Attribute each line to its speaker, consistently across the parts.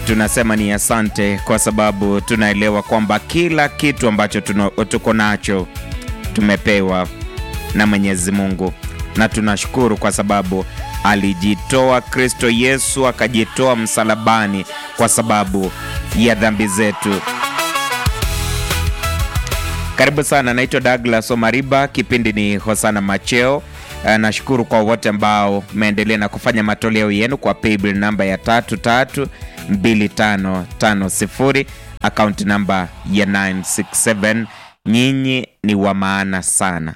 Speaker 1: tunasema ni asante kwa sababu tunaelewa kwamba kila kitu ambacho tuna- tuko nacho tumepewa na Mwenyezi Mungu, na tunashukuru kwa sababu alijitoa Kristo Yesu akajitoa msalabani kwa sababu ya dhambi zetu. Karibu sana, naitwa Douglas Omariba, kipindi ni Hosana Macheo. Eh, Nashukuru kwa wote ambao mmeendelea na kufanya matoleo yenu kwa paybill namba ya 332550 akaunti namba ya 967. Nyinyi ni wa maana sana.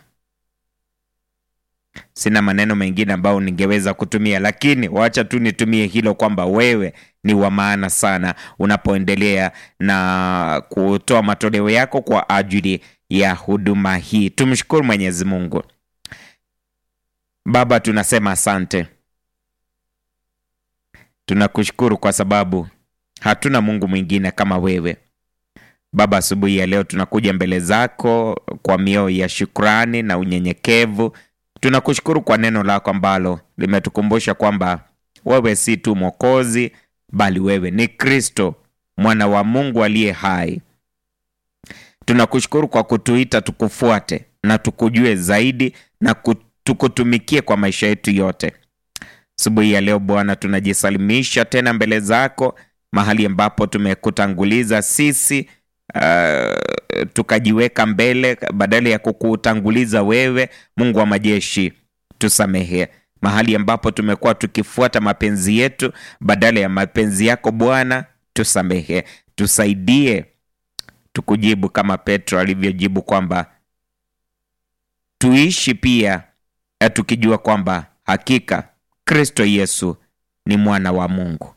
Speaker 1: Sina maneno mengine ambayo ningeweza kutumia, lakini wacha tu nitumie hilo kwamba wewe ni wa maana sana unapoendelea na kutoa matoleo yako kwa ajili ya huduma hii. Tumshukuru Mwenyezi Mungu. Baba, tunasema asante, tunakushukuru kwa sababu hatuna Mungu mwingine kama wewe. Baba, asubuhi ya leo tunakuja mbele zako kwa mioyo ya shukrani na unyenyekevu. Tunakushukuru kwa neno lako ambalo limetukumbusha kwamba wewe si tu Mwokozi, bali wewe ni Kristo, mwana wa Mungu aliye hai. Tunakushukuru kwa kutuita tukufuate na tukujue zaidi na ku- tukutumikie kwa maisha yetu yote. Asubuhi ya leo Bwana, tunajisalimisha tena mbele zako, mahali ambapo tumekutanguliza sisi uh, tukajiweka mbele badala ya kukutanguliza wewe, Mungu wa majeshi, tusamehe mahali ambapo tumekuwa tukifuata mapenzi yetu badala ya mapenzi yako Bwana, tusamehe, tusaidie tukujibu kama Petro alivyojibu kwamba tuishi pia eh, tukijua kwamba hakika Kristo Yesu ni mwana wa Mungu.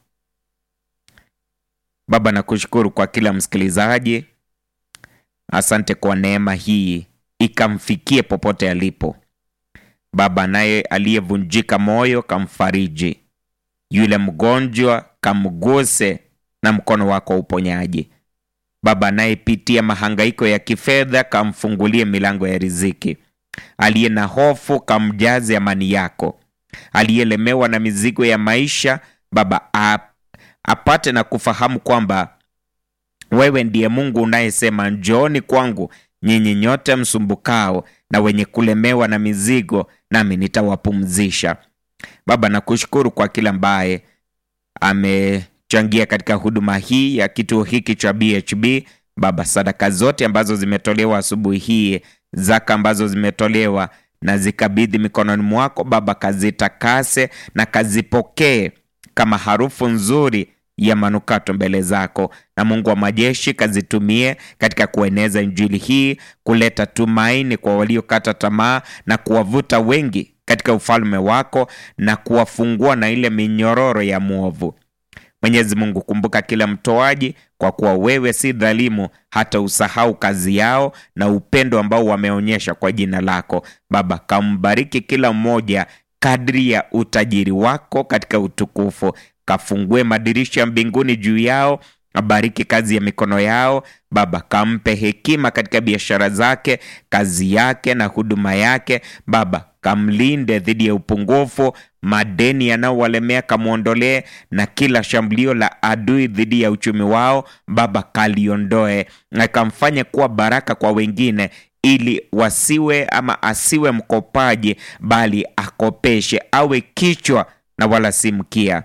Speaker 1: Baba, nakushukuru kwa kila msikilizaji. Asante kwa neema hii ikamfikie popote alipo. Baba, naye aliyevunjika moyo kamfariji, yule mgonjwa kamguse na mkono wako wa uponyaji. Baba, anayepitia mahangaiko ya kifedha kamfungulie milango ya riziki. Aliye na hofu kamjaze amani yako. Aliyelemewa na mizigo ya maisha, Baba ap- apate na kufahamu kwamba wewe ndiye Mungu unayesema njooni kwangu nyinyi nyote msumbukao na wenye kulemewa na mizigo, nami nitawapumzisha. Baba, nakushukuru kwa kila ambaye amechangia katika huduma hii ya kituo hiki cha BHB. Baba, sadaka zote ambazo zimetolewa asubuhi hii, zaka ambazo zimetolewa na zikabidhi mikononi mwako Baba, kazitakase na kazipokee kama harufu nzuri ya manukato mbele zako, na Mungu wa majeshi kazitumie katika kueneza injili hii, kuleta tumaini kwa waliokata tamaa na kuwavuta wengi katika ufalme wako na kuwafungua na ile minyororo ya mwovu. Mwenyezi Mungu, kumbuka kila mtoaji, kwa kuwa wewe si dhalimu hata usahau kazi yao na upendo ambao wameonyesha kwa jina lako. Baba, kambariki kila mmoja kadri ya utajiri wako katika utukufu. Kafungue madirisha ya mbinguni juu yao, bariki kazi ya mikono yao. Baba, kampe hekima katika biashara zake, kazi yake na huduma yake. Baba, kamlinde dhidi ya upungufu, madeni yanayowalemea kamwondolee, na kila shambulio la adui dhidi ya uchumi wao Baba kaliondoe, na kamfanye kuwa baraka kwa wengine ili wasiwe ama asiwe mkopaji, bali akopeshe, awe kichwa na wala si mkia.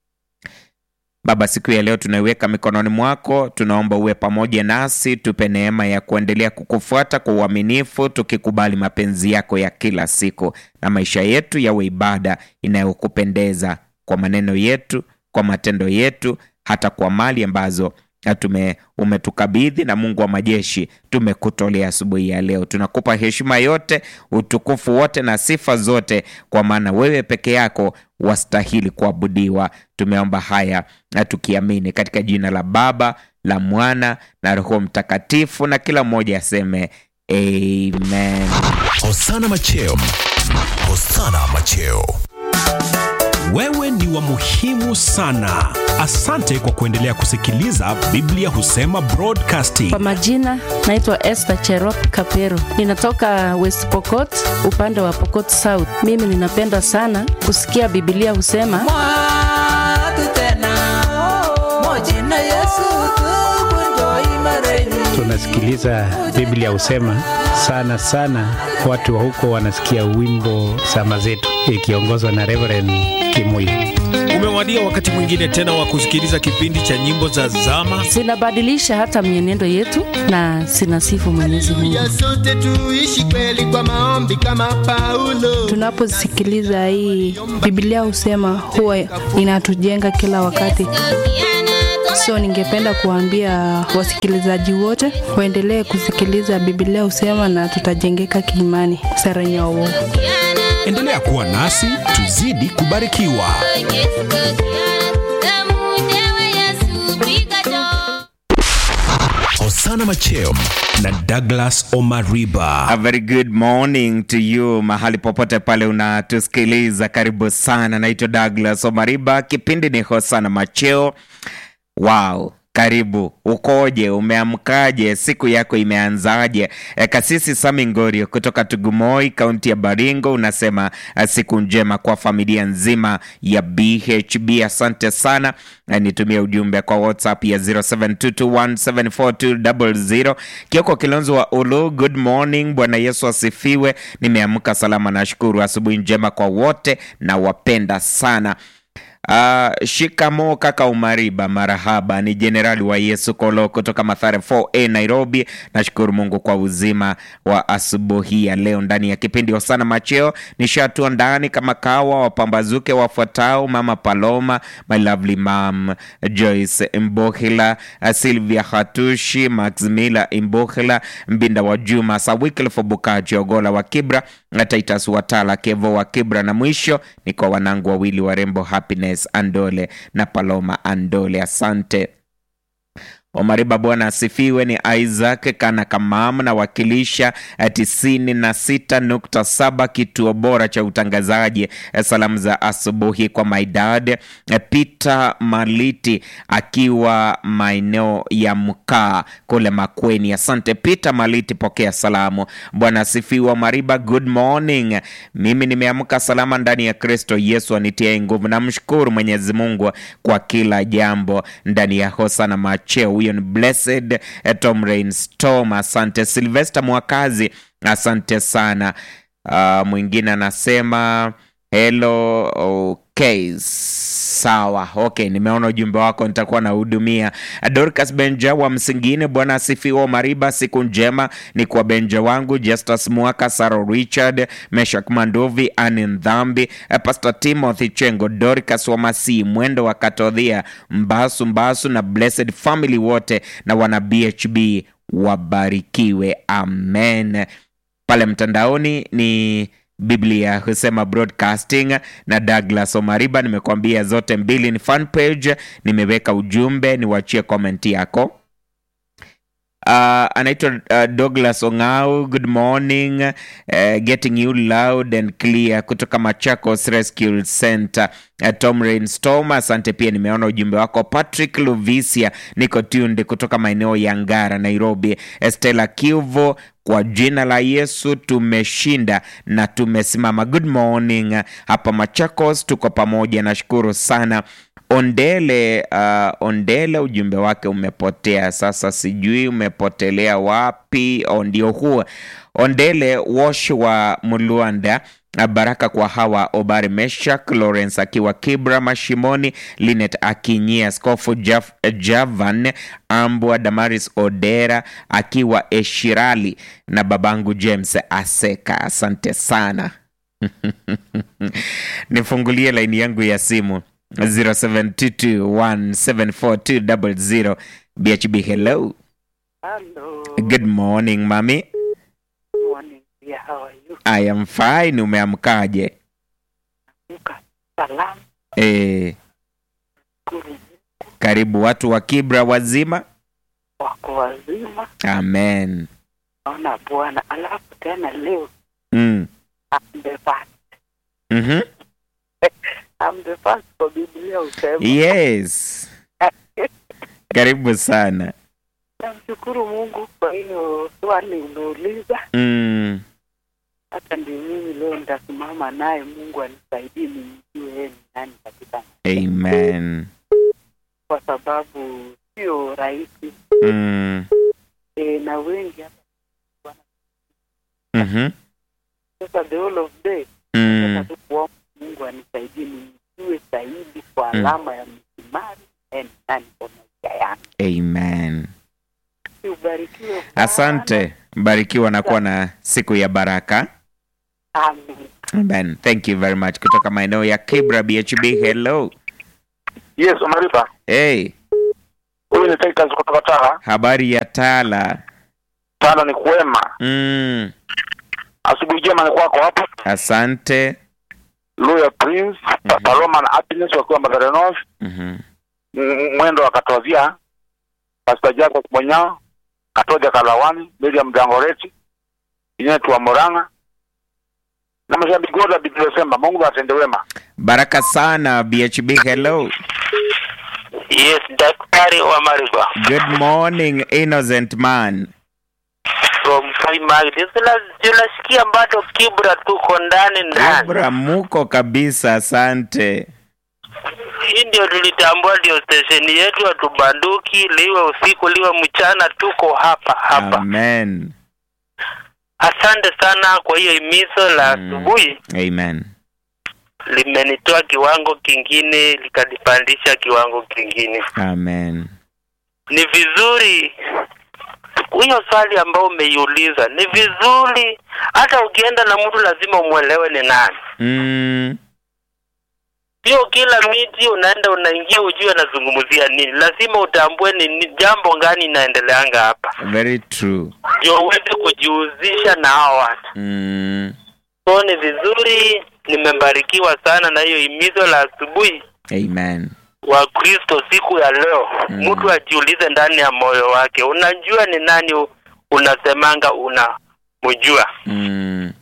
Speaker 1: Baba, siku ya leo tunaiweka mikononi mwako, tunaomba uwe pamoja nasi, tupe neema ya kuendelea kukufuata kwa uaminifu, tukikubali mapenzi yako ya kila siku, na maisha yetu yawe ibada inayokupendeza kwa maneno yetu, kwa matendo yetu, hata kwa mali ambazo na tume umetukabidhi na Mungu wa majeshi tumekutolea asubuhi ya leo. Tunakupa heshima yote, utukufu wote na sifa zote, kwa maana wewe peke yako wastahili kuabudiwa. Tumeomba haya na tukiamini katika jina la Baba, la Mwana na Roho Mtakatifu, na kila mmoja aseme amen.
Speaker 2: Hosana Macheo. Hosana Macheo.
Speaker 3: Wewe ni wa muhimu sana. Asante kwa kuendelea kusikiliza Biblia Husema Broadcasting.
Speaker 4: Kwa majina naitwa Esther Cherop Kapero, ninatoka West Pokot, upande wa Pokot South. Mimi ninapenda sana kusikia Biblia husema
Speaker 5: Mwatu tena moji nasikiliza Biblia husema sana sana, watu wa huko wanasikia wimbo sama zetu ikiongozwa na Reverend Kimuyu.
Speaker 3: Umewadia wakati mwingine tena wa kusikiliza kipindi cha nyimbo za zama.
Speaker 4: zinabadilisha hata mienendo yetu na zinasifu Mwenyezi Mungu.
Speaker 6: ya sote tuishi kweli kwa maombi kama Paulo.
Speaker 7: Tunaposikiliza hii Biblia husema huwa inatujenga kila wakati. So ningependa kuambia wasikilizaji wote waendelee kusikiliza Biblia husema na tutajengeka kiimani. Sara Nyawo.
Speaker 3: Endelea kuwa nasi tuzidi kubarikiwa.
Speaker 2: Hosana Macheo
Speaker 3: na Douglas Omariba.
Speaker 1: A very good morning to you mahali popote pale unatusikiliza, karibu sana. Naitwa Douglas Omariba, kipindi ni Hosana Macheo. Wow, karibu. Ukoje? Umeamkaje? Siku yako imeanzaje? E, Kasisi Sami Ngorio kutoka Tugumoi, kaunti ya Baringo, unasema eh, siku njema kwa familia nzima ya BHB. Asante sana. Eh, Nitumie ujumbe kwa WhatsApp ya 0722174200. Kioko Kilonzo wa Ulu, good morning. Bwana Yesu asifiwe. Nimeamka salama, nashukuru. Asubuhi njema kwa wote na wapenda sana. Uh, shikamo kaka Umariba, marahaba. Ni jenerali wa Yesu Kolo kutoka Mathare 4A Nairobi. Nashukuru Mungu kwa uzima wa asubuhi ya leo ndani ya kipindi Hosana Macheo. Nishatua ndani kama kawa, wapambazuke wafuatao: Mama Paloma, my lovely mom Joyce Mbohila, uh, Sylvia Hatushi, Maximila Mbohila, Mbinda wa Juma, Sawikilfo Bukaji, Ogola wa Kibra, na Titus Watala, Kevo wa Kibra, na mwisho ni kwa wanangu wawili warembo Happiness Andole na Paloma Andole. Asante. Omariba, Bwana asifiwe. Ni Isaac Kana Kamam nawakilisha tisini na sita nukta saba kituo bora cha utangazaji. Eh, Salamu za asubuhi kwa my dad eh, Peter Maliti akiwa maeneo ya Mkaa kule Makweni. Asante Peter Maliti, pokea salamu. Bwana asifiwe. Omariba, good morning. Mimi nimeamka salama ndani ya Kristo Yesu anitie nguvu. Namshukuru Mwenyezi Mungu kwa kila jambo ndani ya Hosana Macheo. Huyo ni Blessed eh, Tom Rains Tom. Asante Sylvester Mwakazi, asante sana. Uh, mwingine anasema hello. Okay, sawa. Okay, nimeona ujumbe wako, nitakuwa nahudumia. Dorcas Benja wa Msingine, Bwana asifiwe. Mariba, siku njema ni kwa Benja wangu Justus Mwaka, Saro Richard, Meshak Mandovi, Ani Ndhambi, eh, Pastor Timothy Chengo, Dorcas wa Masii, Mwendo wa Katodhia, Mbasu Mbasu na Blessed Family wote na wana BHB wabarikiwe, amen. Pale mtandaoni ni Biblia husema broadcasting na Douglas Omariba. Nimekuambia zote mbili ni fan page, nimeweka ujumbe, niwachie comment yako. Uh, anaitwa uh, Douglas Ongao, good morning uh, getting you loud and clear kutoka Machakos Rescue Center. Uh, Tom Rainstorm, asante pia, nimeona ujumbe wako. Patrick Luvisia, niko tunde kutoka maeneo ya Ngara, Nairobi. Estela Kiuvo, kwa jina la Yesu tumeshinda na tumesimama. Good morning hapa Machakos, tuko pamoja, nashukuru sana. Ondele uh, Ondele, ujumbe wake umepotea sasa, sijui umepotelea wapi. Oh, ndio huo Ondele Wosh wa Muluanda. Baraka kwa hawa Obari Meshak Lawrence akiwa Kibra Mashimoni, Linet Akinyia, Askofu Jaf, Javan Ambwa, Damaris Odera akiwa Eshirali na babangu James Aseka. Asante sana nifungulie laini yangu ya simu 0722174200 BHB. Hello,
Speaker 8: Hello.
Speaker 1: good morning mami.
Speaker 8: Morning. Yeah, how are you?
Speaker 1: I am fine. Umeamkaje?
Speaker 8: Uka salam.
Speaker 1: E,
Speaker 8: Kuru
Speaker 1: karibu watu wa Kibra wazima.
Speaker 8: wako wazima.
Speaker 1: Amen.
Speaker 8: Naona Bwana. Alafu tena leo
Speaker 1: Mm.
Speaker 8: I'm the first.
Speaker 1: Mhm.
Speaker 8: I'm the first kwa Biblia usema.
Speaker 1: Yes. Karibu sana.
Speaker 8: Namshukuru Mungu kwa hiyo swali umeuliza.
Speaker 1: Mm.
Speaker 8: Hata ndio mimi leo nitasimama naye, Mungu anisaidie nimjue yeye ni nani katika,
Speaker 1: Amen.
Speaker 8: kwa sababu sio rahisi
Speaker 1: Mm.
Speaker 8: e, na wengi hapa
Speaker 1: Mhm.
Speaker 8: sasa the whole of day
Speaker 1: Mm.
Speaker 8: sasa tu kuomba Mungu anisaidie nijue zaidi kwa
Speaker 1: Mm.
Speaker 8: alama ya msimari and nani kwa maisha yangu.
Speaker 1: Amen.
Speaker 8: Ubarikiwe sana.
Speaker 1: Asante, mbarikiwa na kuwa na siku ya baraka.
Speaker 8: Amen.
Speaker 1: Amen. Thank you very much. Kutoka maeneo ya Kibra BHB, hello.
Speaker 9: Yes, Omariba.
Speaker 1: Hey,
Speaker 9: Huyu ni Titus kutoka Tara.
Speaker 1: habari ya Tala?
Speaker 9: Tara ni kwema.
Speaker 1: Mm.
Speaker 9: Asubuhi njema ni kwako hapo.
Speaker 1: Asante.
Speaker 9: Luya Prince,
Speaker 1: Mhm.
Speaker 9: Paloma na Happiness wakiwa Mathare North.
Speaker 1: Mhm.
Speaker 9: M- Mwendo wa Katozia. Pastor Jacob Monyao. Katoja Kalawani, Miriam Dangoreti. Inetu wa Moranga. Na mashabiki wote wa Biblia inasema Mungu atende wema.
Speaker 1: Baraka sana BHB, hello.
Speaker 9: Yes, daktari wa Mariba
Speaker 1: Good morning innocent man.
Speaker 9: from Primary. Tunasikia bado Kibra tuko ndani ndani.
Speaker 1: Kibra muko kabisa, asante.
Speaker 9: Hii ndio tulitambua, ndio stesheni yetu, hatubanduki, liwe usiku liwe mchana, tuko hapa hapa.
Speaker 1: Amen.
Speaker 9: Asante sana kwa hiyo himizo la
Speaker 1: Mm.
Speaker 9: asubuhi,
Speaker 1: Amen.
Speaker 9: limenitoa kiwango kingine likanipandisha kiwango kingine.
Speaker 1: Amen.
Speaker 9: Ni vizuri hiyo swali ambayo umeiuliza, ni vizuri hata ukienda na mtu lazima umwelewe ni nani.
Speaker 1: Mm.
Speaker 9: Sio kila miti unaenda unaingia ujue anazungumzia nini, lazima utambue ni, ni jambo gani inaendeleanga hapa,
Speaker 1: Very true.
Speaker 9: ndio uweze kujihusisha na hao watu.
Speaker 1: Mm.
Speaker 9: So ni vizuri, nimebarikiwa sana na hiyo himizo la asubuhi
Speaker 1: Amen.
Speaker 9: wa Kristo siku ya leo.
Speaker 1: Mm.
Speaker 9: Mtu ajiulize ndani ya moyo wake, unajua ni nani u- unasemanga unamjua.
Speaker 1: Mm.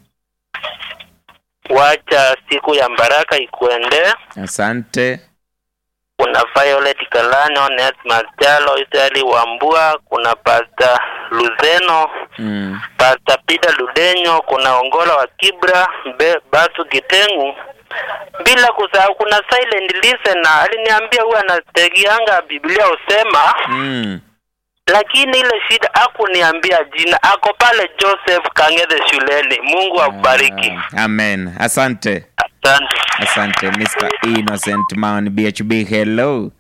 Speaker 9: Wacha siku ya baraka ikuendee.
Speaker 1: Asante.
Speaker 9: kuna Violet Kalane, Onesmus Jalo, Israeli Wambua, kuna Pastor Luzeno,
Speaker 1: Mm.
Speaker 9: Pastor Peter Ludenyo, kuna Ongola wa Kibra, Mbe, Basu Gitengu, bila kusahau kuna Silent Listener aliniambia huwa anategianga Biblia usema,
Speaker 1: Mm.
Speaker 9: lakini ile shida hakuniambia jina. Ako pale Joseph Kang'ethe shuleni. Mungu akubariki.
Speaker 1: Ah, Amen. Asante.
Speaker 9: Asante.
Speaker 1: Asante Mr. Innocent Man BHB hello.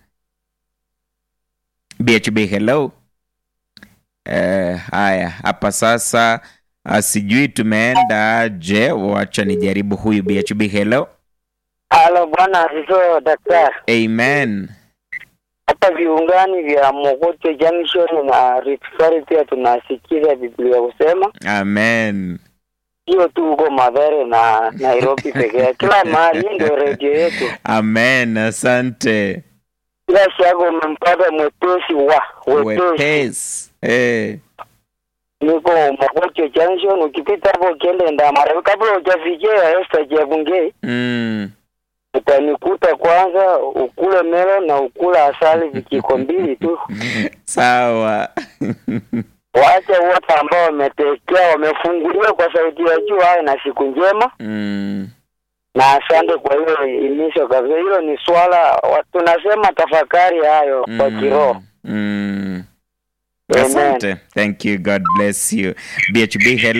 Speaker 1: BHB hello. Eh, haya hapa sasa ah, sijui tumeenda je, wacha nijaribu huyu BHB hello.
Speaker 8: Halo bwana asifiwe daktari.
Speaker 1: Amen.
Speaker 8: Hapa viungani vya Mogote Junction na Rift Valley pia tunasikiza Biblia kusema,
Speaker 1: Amen.
Speaker 8: sio tu huko Mathare na Nairobi peke yake, kila mahali. Hii ndio redio yetu.
Speaker 1: Amen. Asante.
Speaker 8: Bila shaka umempata mwepesi wa wepesi.
Speaker 1: Wepesi. Eh.
Speaker 8: Niko Mogote Junction, ukipita hapo ukienda Ndamara, kabla hujafikia Esther Chebungei
Speaker 1: Mm.
Speaker 8: utanikuta kwanza, ukule melo na ukula asali vijiko mbili tu.
Speaker 1: Sawa.
Speaker 8: Waache wote ambao wametekea wamefunguliwa kwa sauti ya juu, awe na siku njema
Speaker 1: mm.
Speaker 8: na asante kwa hiyo himizo kabisa. Hilo ni swala wa- tunasema tafakari hayo kwa kiroho.
Speaker 1: Mm.
Speaker 8: Amen.
Speaker 1: Asante. Thank you. God bless you. BHB hello.